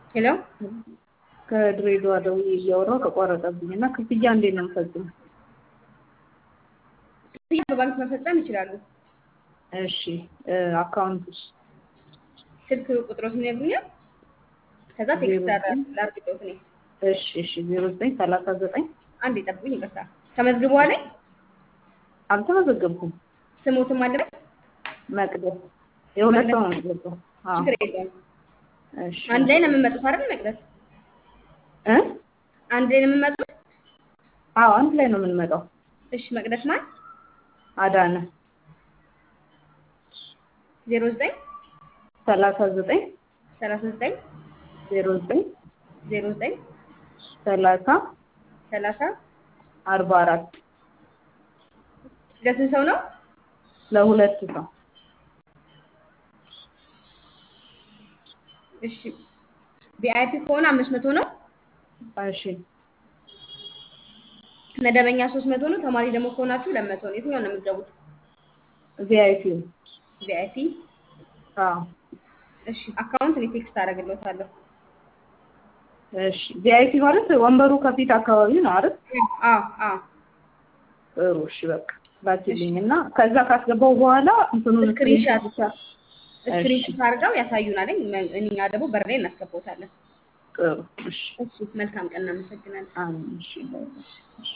ሄሎ ከድሬዳዋ ደውዬ እያወራሁ ተቋረጠብኝ እና ክፍያ እንዴት ነው የምፈጽመው? ክፍያ በባንክ መፈጸም ይችላሉ። እሺ አካውንት ውስጥ ስልክ ቁጥሮትን ይነግሩኛል። ከዛ ቴክስት ላድርግልዎት እኔ። እሺ እሺ ዜሮ ዘጠኝ ሰላሳ ዘጠኝ አንድ ይጠብቁኝ፣ ይቅርታ። ተመዝግበዋል? አልተመዘገብኩም። ስሞትም አለ መቅደስ የሁለት ሰው ነው የምትገባው? አዎ ችግር የለውም። እሺ አንድ ላይ ነው የምንመጡት አይደል መቅደስ? እ አንድ ላይ ነው የምንመጡት? አዎ አንድ ላይ ነው የምንመጣው። እሺ መቅደስ ማን? አዳነ ዜሮ ዘጠኝ ሰላሳ ዘጠኝ ሰላሳ ዘጠኝ ዜሮ ዘጠኝ ዜሮ ዘጠኝ ሰላሳ ሰላሳ አርባ አራት ለስንት ሰው ነው? ለሁለት ሰው እሺ ቪአይፒ ከሆነ አምስት መቶ ነው። እሺ መደበኛ ሶስት መቶ ነው። ተማሪ ደግሞ ከሆናችሁ ሁለት መቶ ነው። የትኛው ነው የምትገቡት? ቪአይፒ ቪአይፒ አዎ እሺ አካውንት እኔ ቴክስት አደርግልዎታለሁ። እሺ ቪአይፒ ማለት ወንበሩ ከፊት አካባቢ ነው አይደል? አዎ አዎ ጥሩ እሺ በቃ ላኪልኝ እና ከዛ ካስገባው በኋላ እንትኑን ስክሪንሻት ብቻ ስክሪንሾት አድርገው ያሳዩናል። እኛ ደግሞ በር ላይ እናስገባዎታለን። ጥሩ እሺ እሺ መልካም ቀን፣ እናመሰግናለን። አሜን እሺ